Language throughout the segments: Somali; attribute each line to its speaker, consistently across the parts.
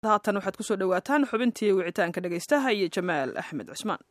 Speaker 1: haatan waxaad kusoo dhowaataan xubintii wicitaanka dhegaystaha iyo jamaal axmed cusmaan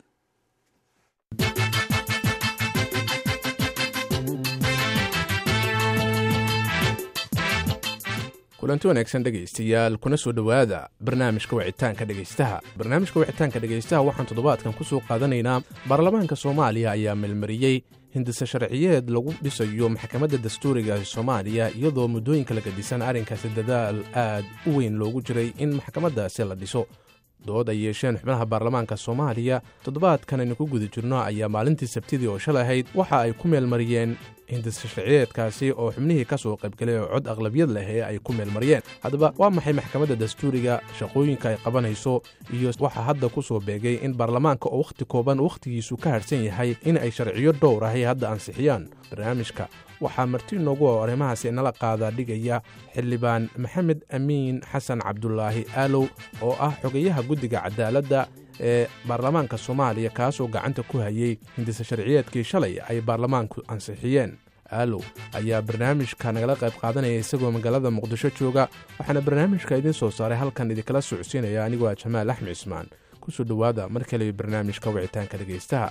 Speaker 2: kulanti wanaagsan dhegaystayaal kuna soo dhowaada barnaamijka wicitaanka dhegaystaha barnaamijka wicitaanka dhegaystaha waxaan toddobaadkan ku soo qaadanaynaa baarlamaanka soomaaliya ayaa melmariyey hindise sharciyeed lagu dhisayo maxkamadda dastuuriga ee soomaaliya iyadoo muddooyinka laga dhisan arrinkaasi dadaal aad u weyn loogu jiray in maxkamaddaasi la dhiso dood ay yeesheen xubnaha baarlamaanka soomaaliya toddobaadkan aynu ku guda jirno ayaa maalintii sabtidii oo shalay ahayd waxa ay ku meelmariyeen hindise sharciyeedkaasi oo xubnihii ka soo qaybgalay oo cod aqlabiyad leh ee ay ku meelmariyeen haddaba waa maxay maxkamadda dastuuriga shaqooyinka ay qabanayso iyo waxaa hadda ku soo beegay in baarlamaanka oo wakhti kooban wakhtigiisu ka harhsan yahay in ay sharciyo dhowr ahay hadda ansixiyaan barnaamijka waxaa marti noogu oo arrimahaasi inala qaadaa dhigaya xildhibaan maxamed amiin xasan cabdulaahi aalow oo ah xogayaha guddiga cadaaladda ee baarlamaanka soomaaliya kaasoo gacanta ku hayey hindise sharciyeedkii shalay ay baarlamaanku ansixiyeen aalow ayaa barnaamijka nagala qayb qaadanaya isagoo magaalada muqdisho jooga waxaana barnaamijka idiin soo saaray halkan idinkala socodsiinaya anigoo ah jamaal axmed cismaan kusoo dhowaada mar kale barnaamijka wicitaanka dhegaystaha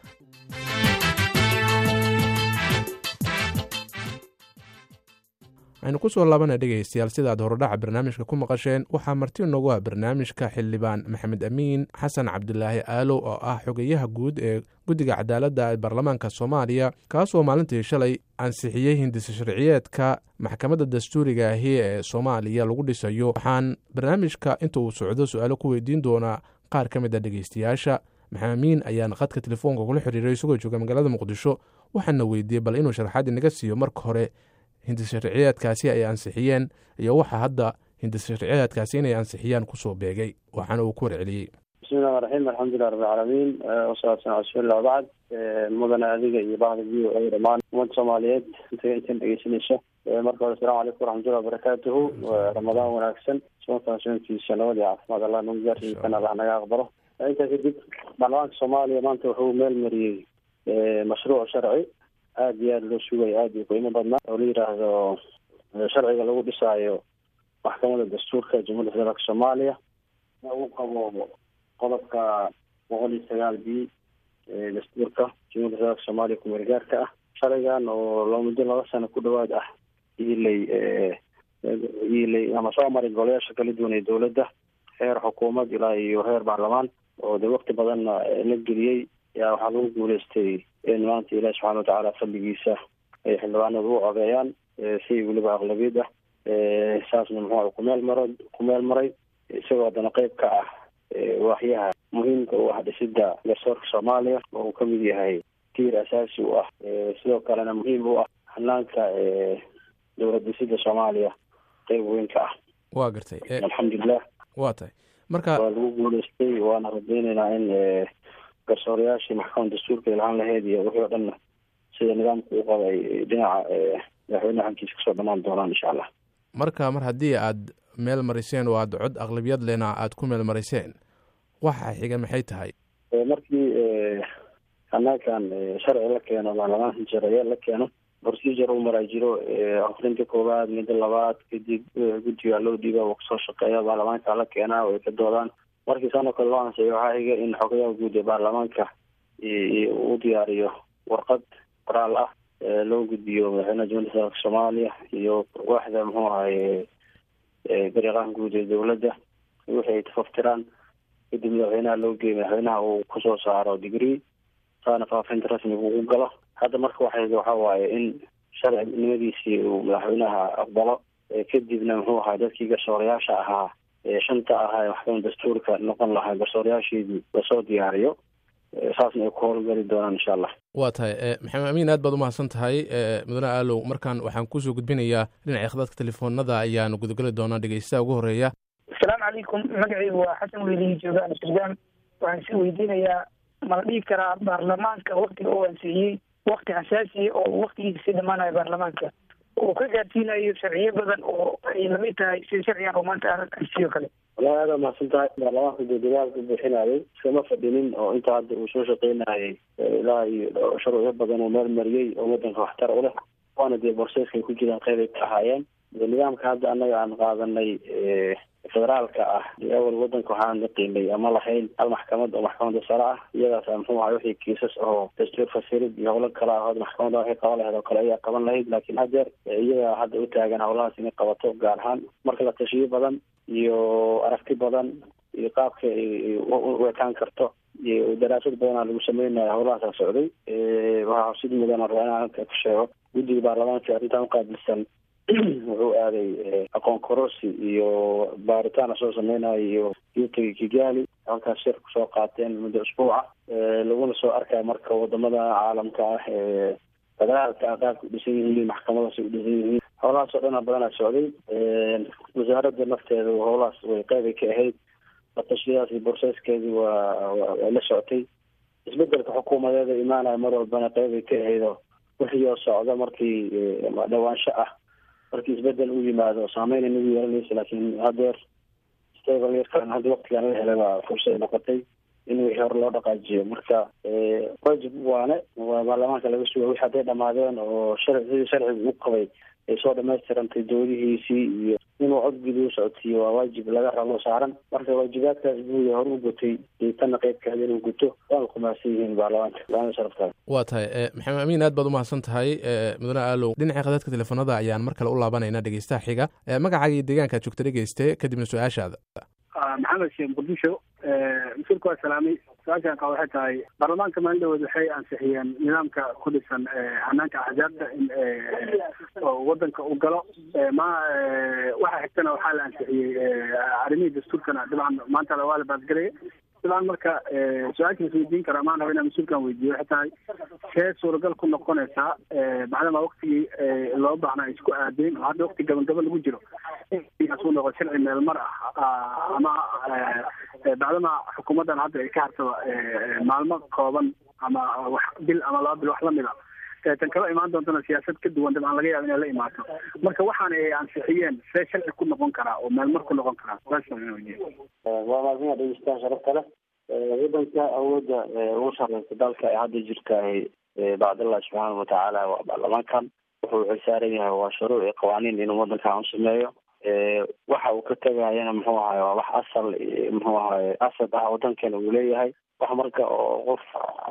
Speaker 2: aynu ku soo laabana dhegaystayaal sidaad horodhaca barnaamijka ku maqasheen waxaa marti noogu ah barnaamijka xildhibaan maxamed amiin xasan cabdulaahi aalow oo ah xogayaha guud ee guddiga cadaaladda ee baarlamaanka soomaaliya kaasoo maalintii shalay ansixiyey hindise sharciyeedka maxkamadda dastuuriga ahi ee soomaaliya lagu dhisayo waxaan barnaamijka inta uu socdo su-aalo ku weydiin doonaa qaar ka mid a dhegaystayaasha maxamed amiin ayaan khadka telefoonka kula xiriiray isagoo jooga magaalada muqdisho waxaana weydiiyey bal inuu sharaxaad inaga siiyo marka hore hindise sharciyeedkaasi ay ansixiyeen iyo waxa hadda hindise sharciyeedkaasi inay ansixiyaan kusoo beegay waxaana uu ku warceliyey
Speaker 3: bismillahi raxim alxamdulilah rabbilcaalamiin wasalaatu cala bacd mudane adiga iyo bahda v o a dhamaan ummadda soomaaliyeed inta intan dhegeysanaysa marka hore asalamu calaykum waraxmatullahi wabarakaatuhu ramadaan wanaagsan soonkan soonkiisa nabad iyo caafimaad allah nagu gaarsiisan allah naga aqbalo intaa kadib baarlamaanka soomaaliya maanta wuxuu meel mariyey mashruuc sharci aada iyo aada loo sugayo aada iyo qiimo badnaa oo la yidhaahdo sharciga lagu dhisaayo maxkamadda dastuurka jamhuuiyadda federaalka soomaaliya uu qabo qodobka boqol iyo sagaal b dastuurka jamhuiyadda federaalka soomaaliya kumeel gaarka ah sharcigan oo loo muddo laba sano ku dhawaad ah iilay iilay ama soo maray golayaasha kala duwan ee dowladda heer xukuumad ilaa iyo heer baarlamaan oo dee wakti badanna la geliyey yaa waxaa lagu guuleystay in maanta ilaahi subxana watacaala fadligiisa ay xildhibaanadu u codeeyaan si weliba aqlabiyad ah saasna muxuu kumeel maro kumeel maray isagoo haddana qeyb ka ah waaxyaha muhiimka u ah dhisida garsoorka soomaaliya oo uu kamid yahay tiir asaasi u ah sidoo kalena muhiim u ah hanaanka dowlad dhisida soomaaliya qeyb weyn ka ah
Speaker 2: waa gartay
Speaker 3: alxamdulilah
Speaker 2: waa tahay marka
Speaker 3: waa lagu guuleystay waana radeyneynaa in garsoorayaashii maxkamada dastuurka ilhaan laheyd iyo wixii o dhanna sida nidaamka u qaba ay dhinaca madaxweyneha xagkiisa kasoo dhamaan doonaan insha allah
Speaker 2: marka mar haddii aad meel mariseen oo aad cod aqlabiyad lena aad ku meel mariseen waxa xiga maxay tahay
Speaker 3: markii hanaankan sharci la keeno baarlamaanka sharciya la keeno procedure u maraa jiro akrinta koowaad midda labaad kadib guddiga loo dhiiba oo kasoo shaqeeya baarlamaanka la keenaa oo ay ka doodaan markii sanoo kale loo ansixiyay waxaa xiga in xogayaha guud ee baarlamaanka uu diyaariyo warqad qoraal ah loo gudbiyo madaxweynaha jamhuiyadda federaalka soomaaliya iyo waaxda muxuu ahaye dariiqaha guud ee dowladda wixii ay tafaftiraan kadib madaxweynaha loo geeyo madaxweynaha uu kusoo saaro degree saana faafinta rasmiga ugu galo hadda marka waxa waxa waaye in sharcinimadiisii uu madaxweynaha aqbalo kadibna muxuu ahaa dadkii garsoorayaasha ahaa shanta ahaa ee maxkamada dastuurka noqon lahaa garsoorayaasheedii lasoo diyaariyo saasna ay ku howlgali doonaan insha allah
Speaker 2: waa tahay maxamed amiin aad baad umahadsan tahay mudane aalow markaan waxaan kusoo gudbinayaa dhinaca khadadka telefoonada ayaanu gudageli doonaa dhegeystaha ugu horeeya
Speaker 4: asalaamu calaykum magacaygu waa xasan welihi jooga amsterdam waxaan si weydiinayaa mala dhihi karaa baarlamaanka waktiga uu ansixiyey wakti xasaasiya oo waktigiisa sii dhamaanayo baarlamaanka oo ka gaarsiinayo sharciyo badan oo ay lamid tahay sida sharcigan oo maanta ansiyo kale
Speaker 3: wallahi aada mahadsan tahay baarlamaanka dee dadaalka bixinayay iskama fadhinin oo inta hadda uu soo shaqeynayay ilaa iyo shuruucyo badan uu meel mariyey oo wadanka waxtar u leh waana dee borseeskay ku jiraan qeyb ay ka ahaayeen nidaamka hadda annaga aan qaadanay federaalka ah awal wadanka waxaan naqiinay ama lahayn hal maxkamad oo maxkamadda sare ah iyadaas muxuu ahay wixii kiisas oo dastuur fasirid iyo howlo kale ah oo maxkamadda waxay qaban lahayd oo kale ayaa qaban lahayd laakiin hadeer iyaga hadda u taagan howlahaas inay qabato gaar ahaan marka la tashiyo badan iyo aragti badan iyo qaabka u ekaan karto iyo daraasad badanaa lagu sameynaya howlahaasa socday waxaa xusid mudan rabaa inaan halka ku sheego guddiga baarlamaanka arrintan uqaabilsan wuxuu aaday aqoon kororsi iyo baaritaan soo sameynayo iyo yuutagi kigali halkaas shir kusoo qaateen muddo usbuuca laguna soo arkaya marka wadamada caalamka ah ee federaalka ah qaabka u dhisan yihiin maxkamadaas u dhisan yihiin howlahaas oo dhana badanaa socday wasaaradda nafteeda howlahaas way qeybay ka ahayd batashiyadaas iyo borseskeedii waa way la socotay isbedelka xukuumadeeda imaanaya mar walbana qeybay ka ahaydoo wixii oo socda markii dhawaansho ah markii isbedel u yimaado saameyn nagu yeelanaysa laakiin hadeer stabilirkan hadda waktigan la helay waa fursad noqotay in wixii hore loo dhaqaajiyo marka wajib waane waa baarlamaanka laga suga wixi hadday dhamaadeen oo sharci sidii sharciga u qabay ay soo dhamaystirantay doodihiisii iyo inuu codgudi u socodsiiyo waa waajib laga rabo saaran marka waajibaadkaas buuya hore u gutay iyo tanna qeybkaada inuu guto waana kumahadsan yihiin baarlamaanka laana sharaftaada
Speaker 2: waa tahay maxamed amiin aad baad umahadsan tahay mudane aalow dhinaca khadadka telefoonada ayaan mar kale u laabanayna dhegeystaha xiga magacaaga iyo deegaankaad joogta dhegeyste kadibna su-aashaada
Speaker 5: maxamed sheekh muqdisho mas-uulka waa salaamay su-aashaan qaba waxay tahay baarlamaanka maalin dhawood waxay ansixiyeen nidaamka ku dhisan hanaanka axzaabta in wadanka uu galo ma waxa xigtana waxaa la ansixiyey arrimihii dastuurkana dabcan maanta waa la baadgelaya dabcan marka su-aasha is weydiin karaa maan raba inaan mas-uulkan weydiiyo waxay tahay see suuragal ku noqonaysaa macdama waktigii loo baahnaa isku aadeen oo hadda wakti gabangaba lagu jiro inkaasuu noqo sharci meel mar ah ama bacdama xukuumaddan hadda ay ka harsado maalmo kooban ama wax bil ama laba bil wax lamida tan kala imaan doontana siyaasad ka duwan dabcan laga yaaba inay la imaato marka waxaan ay ansixiyeen see sharci ku noqon karaa oo meel mar ku noqon karaa
Speaker 3: waa maadmia dhegeystaan sharafta leh wadanka awoodda ugu sareysa dalka ee hadda jirtahay bacdillahi subxaana watacaala waa baarlamaankan wuxuu xilsaaran yahay waa shuruuc iyo qawaaniin inuu wadankan u sameeyo waxa uu ka tegayana muxuu ahaye waa wax asal muxuu ahaye asad ah wadankeena uu leeyahay wax marka oo qof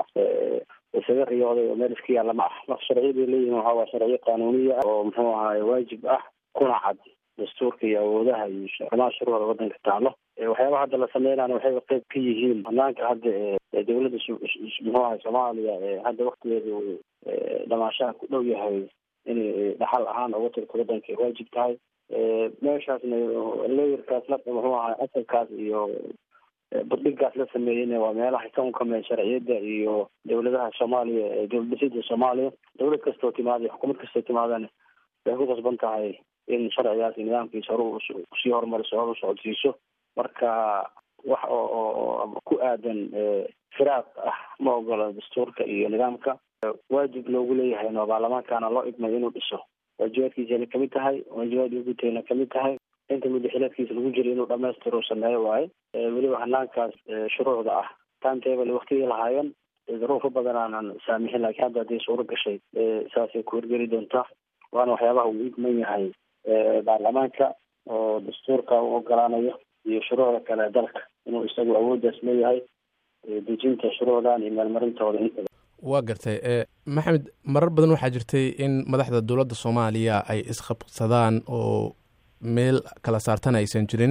Speaker 3: isaga riyooday oo meel iska yaalla ma ah marka sharciyada leeyihin waxa waa sharciyo qanuuniya oo muxuu ahaye waajib ah kuna cad dastuurka iyo awoodaha iyo arrimaha shuruucda wadanka taalo waxyaabaha hadda la sameynana waxay qayb ka yihiin banaanka hadda ee dawladda muxuu ahay soomaaliya ee hadda waktigeedu dhamaashaha ku dhow yahay inay dhaxal ahaan uga tirto wadanka ay waajib tahay meeshaasna leeyarkaas la muxuu ahay asalkaas iyo badhigaas la sameeyeyna waa meelaha ka unkameen sharciyada iyo dawladaha soomaaliya ee dowlad dhisida soomaaliya dawlad kastoo timaada xukuumad kastoo timaadana waxay ku qasban tahay in sharcigaas iyo nidaamkiisa hore usii horumariso hor u socodsiiso marka wax oo ku aadan firaaq ah ma ogola dastuurka iyo nidaamka waajib loogu leeyahay no baarlamaankana loo idmay inuu dhiso waajibaadkiisana kamid tahay waajibaad gutayna kamid tahay inta mudaxilaadkiisa lagu jira inuu dhamaystiro sameeyo waaye weliba hanaankaas shuruucda ah timetable waktigii lahaayeen duruufo badan aanan saamixin laakiin hadda hadday suuro gashay saasay ku horgeli doontaa waana waxyaabaha uu idman yahay baarlamaanka oo dastuurka u ogolaanayo iyo shuruucda kale dalka inuu isagu awooddaas leeyahay dejinta shuruucdan iyo meelmarintooda intaba
Speaker 2: waa gartay maxamed marar badan waxaa jirtay in madaxda dowladda soomaaliya ay isqabsadaan oo meel kala saartana aysan jirin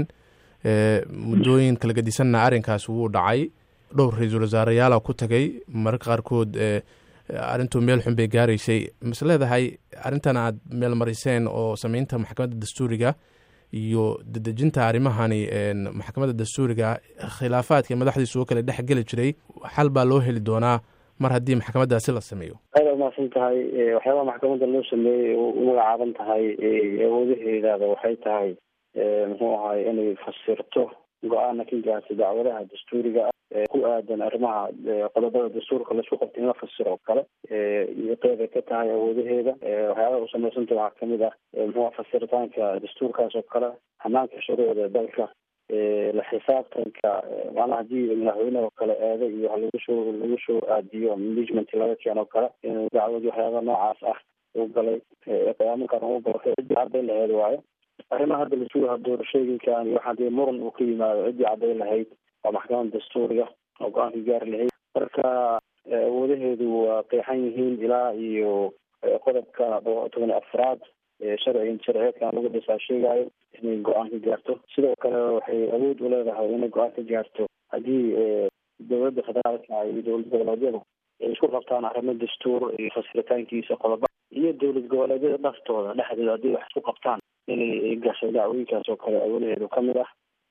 Speaker 2: muddooyin kala gedisanna arrinkaas wuu dhacay dhowr ra-iisul wasaareyaala ku tagay mararka qaarkood arrintuu meel xun bay gaaraysay mas leedahay arrintan aad meel mariseen oo sameynta maxkamadda dastuuriga iyo dedejinta arrimahani maxkamadda dastuuriga khilaafaadka madaxdiisu oo kale dhex geli jiray xal baa loo heli doonaa mar haddii maxkamaddaasi la sameeyo
Speaker 3: aada umahadsan tahay waxyaabaha maxkamadda loo sameeyey u magacaaban tahay awoodaheedaada waxay tahay muxuu ahay inay fasirto go-aana ka gaarta dacwadaha dastuuriga ah ku aadan arrimaha qodobada dastuurka laisku qabta in la fasiro oo kale iyo qeybay ka tahay awoodaheeda waxyaabaha u samaysanta waxaa kamid ah muxuu fasiritaanka dastuurkaas oo kale hanaanka shuruucda dalka la xisaabtanka maanaa hadii madaxweyne oo kale eeda iyo wax lagu soo lagu soo aadiyo management laga keeno kale inuu dacwadi waxyaaba noocaas ah uu galay qiyaaminkan uu galo ciddii caddayn lahayd waayo arrimaha hadda lasugaha doorashooyinkan iyo waxaa dee muran uu ka yimaado ciddii caddayn lahayd waa maxkamada dastuuriga oo go-aanka gaari lahayd marka awoodaheedu waa qeexan yihiin ilaa iyo qodobka toban iyo afraad sharciga sharciyeedkan lagu dhisaa sheegayo inay go-aan ka gaarto sidoo kale waxay awood u leedahay inay go-aan ka gaarto haddii dowladda federaalka iyo dowlad goboleedyadu ay isku qabtaan arrimo dastuur iyo fasiritaankiisa qodoba iyo dowlad goboleedyada dhaftooda dhexdooda haddii wax isku qabtaan inay gasho dacwooyinkaas oo kale awolaheedu ka mid ah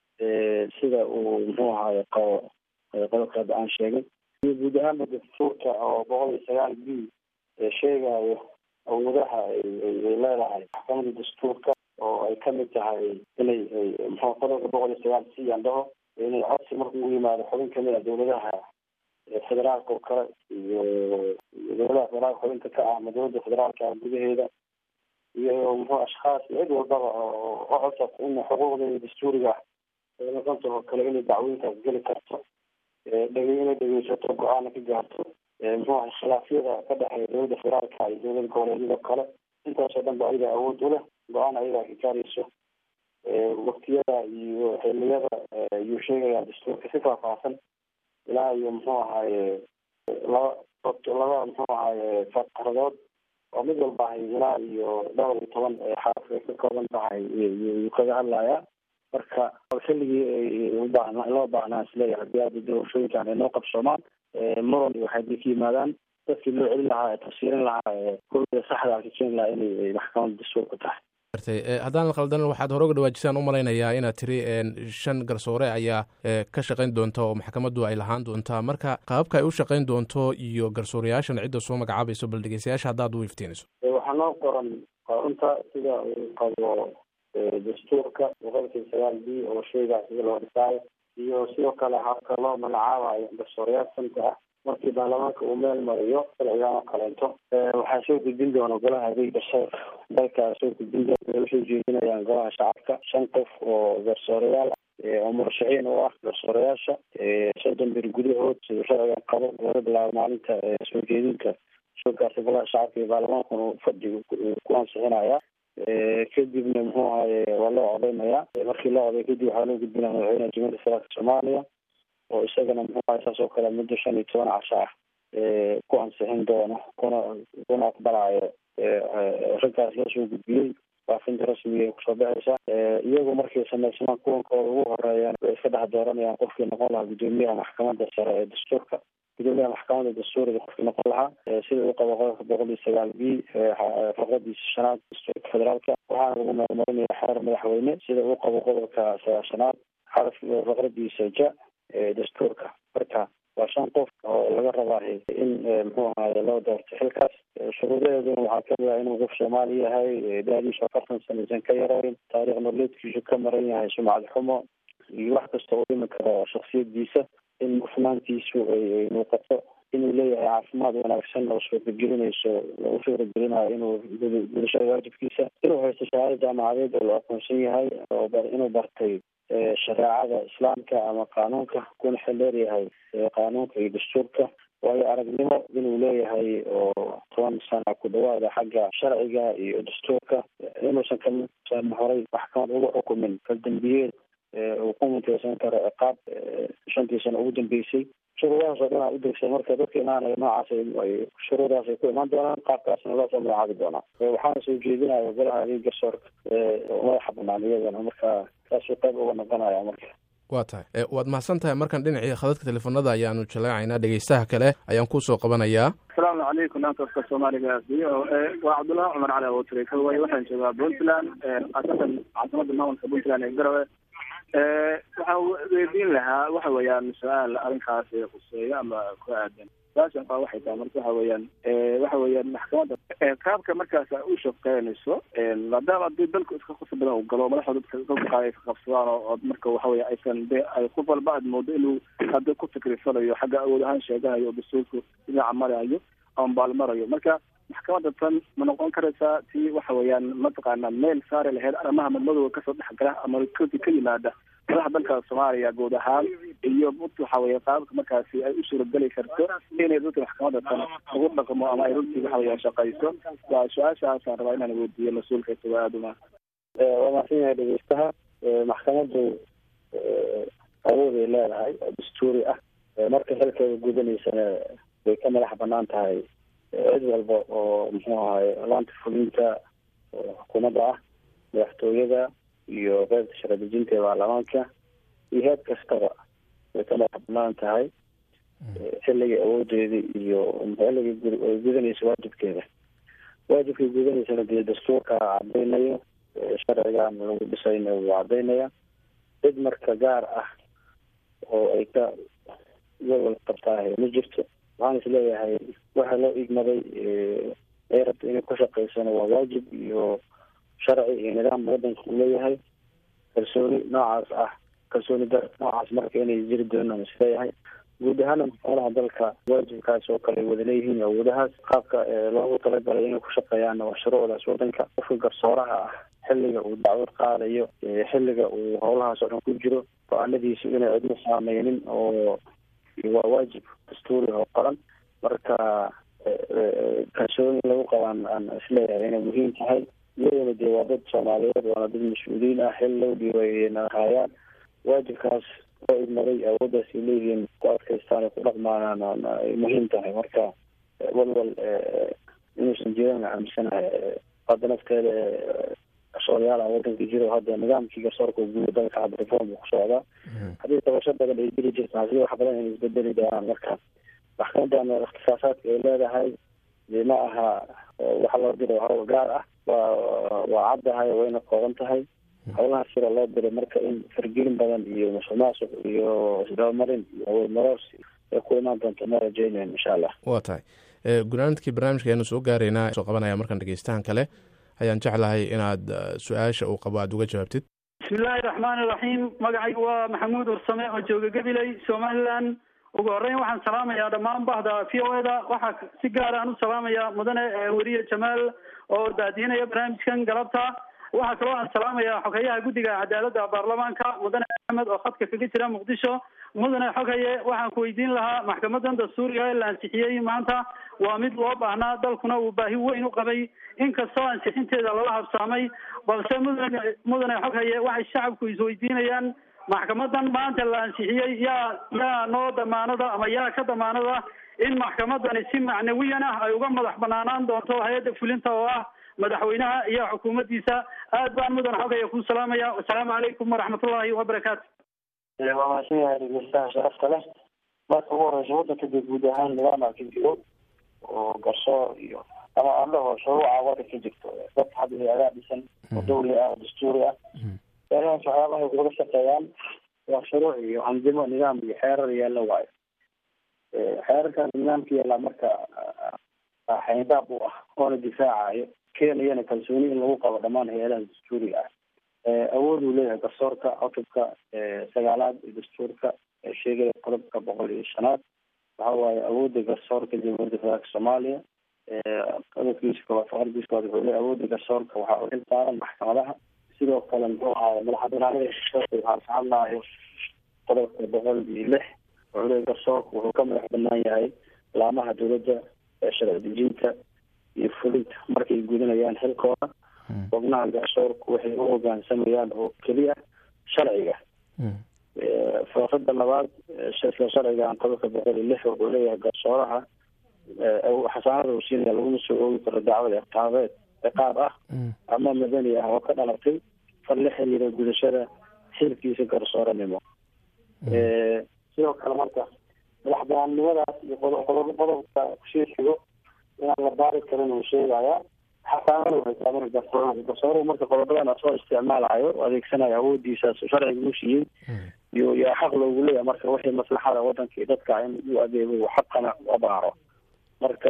Speaker 3: sida uu muxuu ahaye qabo qodobka hadda aan sheegay iyo guud ahaanba dastuurka oo boqol iyo sagaal b sheegayo awoodaha ay leedahay maxkamada dastuurka oo ay kamid tahay inay muxuu qodobka boqol iyo sagaal c aan dhaho inay codsi marka ugu yimaado xubin kamid a dowladaha federaalka oo kale iyo dowladaha federaalka xubinta ka ah ama dowladda federaalka gudaheeda iyo muxuu ashkhaas cid walbaba oo codsa in xuquuqdeeda dastuuriga ay noqonta oo kale inay dacwooyinkaas geli karto dhege inay dhegeysato go-aana ka gaarto muxuu ahay khilaafyada ka dhexeeya dowladda federaalka iyo dowlada goboleedyada kale intaasoo dhan ba ayaga awood u leh go-aan ayagaa ka gaarayso waktiyada iyo xiliyada ayuu sheegayaa dastuurka si faahfaahsan ilaa iyo muxuu ahaaye laba laba muxuu ahaaye faqradood oo mid walba ahay ilaa iyo dhowr iyo toban xaraf ay ka kooban tahay yuu kaga hadlayaa marka xilligii ubaahnaa loo baahnaa isleeyahay haddii hadda doorashooyinkan ay noo qabsoomaan muran iyo waxay ka yimaadaan dadkii loo celin lahaa ee tafsiirin lahaa ee kulliga saxda ka keeni lahaa inay maxkamada dastuurka tahay
Speaker 2: haddaan qaldan waxaad hore uga dhawaajisaan u malaynayaa inaad tiri shan garsoore ayaa ka shaqayn doonta oo maxkamaddu ay lahaan doontaa marka qaababka ay u shaqayn doonto iyo garsooreyaashan cidda soo magacaabayso bal dhegeystayaasha haddaad u iftiinayso
Speaker 3: waxaa noo qoran qorunta sida uu qabo dastuurka boqolkii sagaal b oo sheegaa sida loo dhisaayo iyo sidoo kale habka loo magacaabayo garsooreyaal santa ah markii baarlamaanka uu meel mariyo sharcigan oo kaleento waxaa soo gudbin doona golaha adeega sharka dalkaa soo gudbin doona usoo jeedinayaan golaha shacabka shan qof oo garsooreyaal oo murashaxiin u ah garsooreyaasha soddon bir gudahood siduu sharcigan qabo laga bilaabo maalinta soo jeedinka soo gaartay golaha shacabka iyo baarlamaankuna fadhiga ku ansixinaya kadibna muxuu ahaye waa loo codeynaya markii loo coday kadib waxaa loo gudbinaya madaxweynaha jumhuuriyadda federaalka soomaaliya oo isagana muxuu ahay saas oo kale muddo shan iyo toban casho ah ku ansixin doono kuna kuna aqbalayo raggaas loo soo gudbiyey faafinta rasmiga ay kusoo baxaysa iyagu markay samaysmaan kuwankooda ugu horeeyaan way iska dhex dooranayaan qofkii noqon lahaa guddoomiyaha maxkamadda sare ee dastuurka gudoomiyaha maxkamadda dastuuriga qofkii noqon lahaa sida uu qabo qodobka boqol iyo sagaal b faqradiisa shanaad dastuurka federaalka waxaana lagu meelmarinaya xeer madaxweyne sida uu qabo qodobka sagaashanaad xaraf faqradiisa ja dastuurka marka waa shan qof oo laga rabaa in muxuu ahaye loo doorto xilkaas shuruudaheeduna waxaa kamid ah inuu qof soomaali yahay da-diisu afartan sanaysan ka yareyn taariikh nololeedkiisu ka maran yahay sumcad xumo iyo wax kasta oo dhimi karo shaksiyadiisa in mufnaantiisu ay muuqato inuu leeyahay caafimaad wanaagsan oo suuragelinayso u suuragelinayo inuu gudashada waajibkiisa inuu haysto shahaado jaamacadeed oo la aqoonsan yahay oo inuu bartay shareecada islaamka ama qaanuunka kuna xildheer yahay qaanuunka iyo dastuurka waayo aragnimo inuu leeyahay oo toban sana ku dhawaada xagga sharciga iyo dastuurka inuusan kasan horay maxkamad ugu xukumin kaldambiyeed uu ku muteysan karo ciqaab shantii sano ugu dambeysay shuruudahaas oo dhan a udegsa marka dadka imaanaya noocaas shuruudaas ay ku imaan doonaan qaabkaasna loo soo magacaabi doonaa waxaana soo jeedinaya golaha adeeg garsoorka madaxa banaan iyadana marka saasuu qayb uga noqonaya marka
Speaker 2: waa tahay waad mahadsan tahay markan dhinacii khadadka teleefonada ayaanu jaleecaynaa dhegeystaha kale ayaan kusoo qabanayaa
Speaker 5: asalaamu calaykum dhankafka soomaaliga waa cabdullahi cumar cali abutire kaway waxaan joogaa puntland khaasatan caasimada maamulka puntland ee garowe waxaan weydiin lahaa waxa weeyaan su-aal arrinkaas khuseeyo ama ku aadan su-aashan kaa waxay tahay marka waxa weeyaan waxa weeyaan maxkamadda qaabka markaas u shaqeynayso maadaama hadii dalku iska khusr badan uu galo madaxda dadka dalka qaar ay ka qabsadaan oo marka waxa weya aysan de ay qof walba aad moodo inuu hadda ku fikrisanayo xagga awood ahaan sheeganayo oo dastuurku dhinaca marayo ama baalmarayo marka maxkamadda tan ma noqon karaysaa tii waxa weeyaan mataqaana meel saari lahayd arrimaha madmadowga kasoo dhexgala ama koti ka yimaada madaxa dalka soomaaliya guud ahaan iyo waxa weye qaababka markaasi ay u suurageli karto inay runtii maxkamadda tan ugu dhaqmo ama ay runtii waxa weye shaqayso waa su-aashaasaan rabaa inaan weydiiyo mas-uulka isago aada uma
Speaker 3: waa mahadsan yahay dhegeystaha maxkamaddu awood ay leedahay oo dastuuri ah marka xilkeeda gudanaysana way ka madax banaan tahay cid walba oo muxuu ahaye laanta fulinta xukuumadda ah madaxtooyada iyo qeybta sharci dejinta ee baarlamaanka iyo heed kastaba way ka madax banaan tahay xilligii awoodeeda iyo xilligii ay gudanaysa waajibkeeda waajibkay gudanaysana dee dastuurka cadaynayo sharcigan lagu dhisayna wuu cadaynaya cid marka gaar ah oo ay ka gobol qabtaahay ma jirto waxaan is leeyahay waxa loo igmaday ay rabta inay ku shaqaysana waa waajib iyo sharci iyo nidaam wadanka uu leeyahay kalsooni noocaas ah kalsooni dar noocaas marka inay jiri doonaan is leeyahay guud ahaana maxkamadaha dalka waajibkaas oo kale ay wada leeyihiin awoodahaas qaabka loogu talagalay inay ku shaqeeyaanna waa shuruucdaas wadanka qofka garsooraha ah xilliga uu dacwad qaadayo xilliga uu howlahaas oo dhan ku jiro go-aanadiisu inay cidna saameynin oo waa waajib dastuuri oo qoran marka kalsooni lagu qabaan aan isleeyahay inay muhiim tahay iyadana dee waa dad soomaaliyeed waana dad mas-uuliyiin ah xil low dhiibayna haayaan waajibkaas oo idmaday awooddaas ay leeyihiin ku adkaystaan ay ku dhaqmaanaan ay muhiim tahay marka walwal inuusan jiran aaminsanahay hadda nafteeda garsoorayaala wadanka jiro hadda nidaamkii garsoorka guud dalka hadda reform ku socdaa haddii tabasho badan ay jiri jirta hadii wax badan inay isbedeli doonaan marka maxkamadan ikhtisaasaadka ay leedahay dee ma aha waxa loo diro hawl gaar ah waa waa caddahay wayna kooban tahay howlaha sida loo diray marka in fargelin badan iyo musuq maasuq iyo isdabamarin iyo awood maroorsi ay ku imaan doonto ma rajeynayn insha allah
Speaker 2: waa tahay gunaanadkii barnaamijka ayaanu soo gaaraynaa soo qabanaya markaan dhegeystahan kale ayaan jeclahay inaad su-aasha uu qabo aada uga jawaabtid
Speaker 6: bismillahi raxmaani iraxiim magacaygu waa maxamuud ursame oo jooga gabiley somaliland ugu horreyn waxaan salaamayaa dhammaan bahda v o eda waxaa si gaar aan u salaamayaa mudane weriye jamaal oo daadiinaya barnaamijkan galabta waxaa kaloo aan salaamayaa xogeyaha guddiga cadaaladda baarlamaanka mudane axmed oo khadka kaga jira muqdisho mudane xogaye waxaan ku weydiin lahaa maxkamadan dastuuriga ee la ansixiyey maanta waa mid loo baahnaa dalkuna uu baahi weyn u qabay inkastoo ansixinteeda lala habsaamay balse mudane mudane xoghaye waxay shacabku isweydiinayaan maxkamadan maanta la ansixiyey yaa yaa noo damaanada ama yaa ka damaanada in maxkamadani si macnawiyan ah ay uga madax banaanaan doonto hay-adda fulinta oo ah madaxweynaha iyo xukuumaddiisa aad baan mudan xogaya ku salaamaya wasalaamu calaykum waraxmatullahi wabarakaatu
Speaker 3: waa mahadsan yahay dhegeystaha sharafta leh marka ugu horeysa wadanka dee guud ahaan nidaama ka jiro oo garsoor iyo ama aan dhaho shuruuca wadanka jirto dad hadda hay-adaa dhisan oo dawli ah oo dastuuri ah meelahaas waxyaabahay uga shaqeeyaan waa shuruuc iyo andimo nidaam iyo xeerar yaalla waayo xeerarkaas nidaamka yaallaa marka xayndaab u ah oona difaacayo keenayana kalsooni in lagu qabo dhammaan hay-adaha dastuuriga ah awood uu leeyahay garsoorka cutubka sagaalaad ee dastuurka ee sheegaya qodobka boqol iyo shanaad waxa waaye awoodda garsoorka jamhuuriyadda federaalka soomaaliya qodobkiisa koowaad faqradiisa koowaad wuxuu leeyahay awoodda garsoorka waxaa u xil saaran maxkamadaha sidoo kale muxuu ahaay madaxbanaanida garsoorka waxaa ka hadlaayo qodobka boqol iyo lix wuxuu leeyahay garsoorka wuxuu ka madax banaan yahay laamaha dowladda ee sharci dejinta iyo fulinta markay gudanayaan xilkooda xubnaha garsoorku waxay u hogaansamayaan oo keliya sharciga faafada labaad isla sharcigan qodobka boqol iyo lix wuxuu leeyahay garsooraha xasaanada uu siinaya laguma soo oogi karo dacwad iqaabeed ciqaab ah ama madani ah oo ka dhalatay fal la xiriira gudashada xilkiisa garsooranimo sidoo kale marka madax banaannimadaas iyo qodob qodobka kusii xigo inaan la baari karin uu sheegaya xasaanada waxay taaban garsooraha garsooruhu marka qodobadan asoo isticmaalayo adeegsanayo awoodiisaas sharciga u siiyey iyo yaa xaq loogu leeyahay marka wixii maslaxada wadanka iyo dadka in u adeego xaqana abaaro marka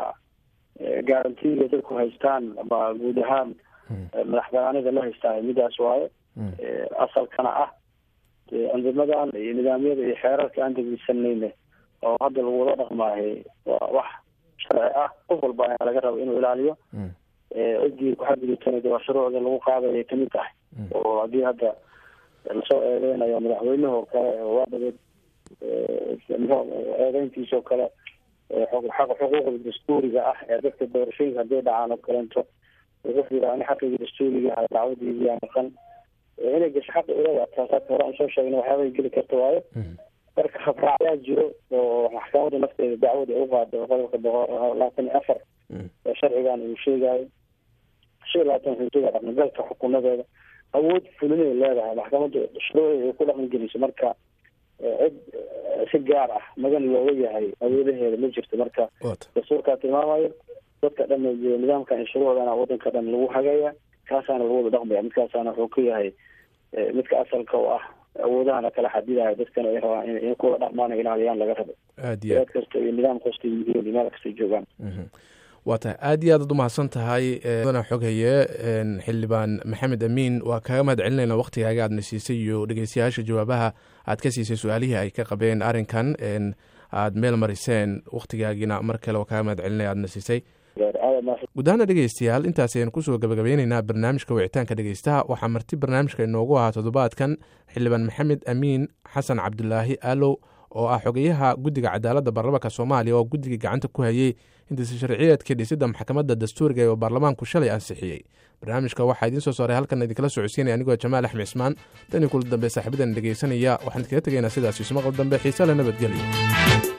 Speaker 3: garantiga dadku haystaan ama guud ahaan madax banaanida la haystaa midaas waaye asalkana ah andimadan iyo nidaamyada iyo xeerarka aan degeysanayna oo hadda lagu wada dhaqmaahay waa wax sharci ah qof walba ayaa laga raba inuu ilaaliyo ciddii ku xadgudubtana waa shuruucda lagu qaadaya kamid tahay oo haddii hadda lasoo eedeynayo madaxweynuhu oo kale waa dhabeed eedeyntiisa oo kale xaqa xuquuqda dastuuriga ah ee dadka doorashooyinka hadday dhacaan oo kaleento wuxuu yidhi ani xaqigii dastuuriga ah dacwadiidii yaa maqan inay gasho xaqa ilada taasaa hore aan soo sheegna waxyaabay geli karta waayo marka habraacyaa jiro oo maxkamadda nafteeda dacwada u qaado qodobka boqol labaatan iyo afar ee sharcigan uu sheegayo shan iyo labaatan wuxuu sheegaya dhaqangalka xukuumadeeda awood fulinay leedahay maxkamadda shuruucda ay ku dhaqan geliso marka cid si gaar ah magan looga yahay awoodaheeda ma jirto marka dastuurkaa tilmaamayo dadka dhan nidaamkan iyo shuruucdana wadanka dhan lagu hagaya kaasaana lagu wada dhaqmaya midkaasaana wuxuu ka yahay midka asalka oo ah awoodahana kala xadidayo dadkana ay rabaan in kuwa dhaqmaan ilaaliyaan laga rabo
Speaker 2: aad iyo
Speaker 3: aad kasta iyo nidaam kasta yihiin meel kasta joogaan
Speaker 2: waa tahay aad iyo aad ad umahadsan tahay mudana xoghaye xildhibaan maxamed amiin waa kaga mahad celinayna waktigaaga aadna siisay iyo dhegeystayaasha jawaabaha aad ka siisay su-aalihii ay ka qabeen arrinkan aad meel mariseen waktigaagiina mar kale waa kaga mahad celinaya aadna siisay guud ahaana dhegeystayaal intaas ayaan kusoo gabagabeyneynaa barnaamijka wicitaanka dhegeystaha waxaa marti barnaamijka inoogu ahaa toddobaadkan xildhibaan maxamed amiin xasan cabdulaahi aalow oo ah xogeyaha guddiga cadaaladda baarlamaanka soomaaliya oo guddiga gacanta ku hayey hindisa sharciyeedkii dhisidda maxkamadda dastuuriga ee baarlamaanku shalay ansixiyey barnaamijka waxaa idiin soo saaray halkan idinkala socodsiinaya anigoo jamaal axmed cismaan tan iyo kula dambe saaxiibadan dhegeysanaya waxaan idinkaga tegaynaa sidaas ismaqal dambe xiise le nabadgelyo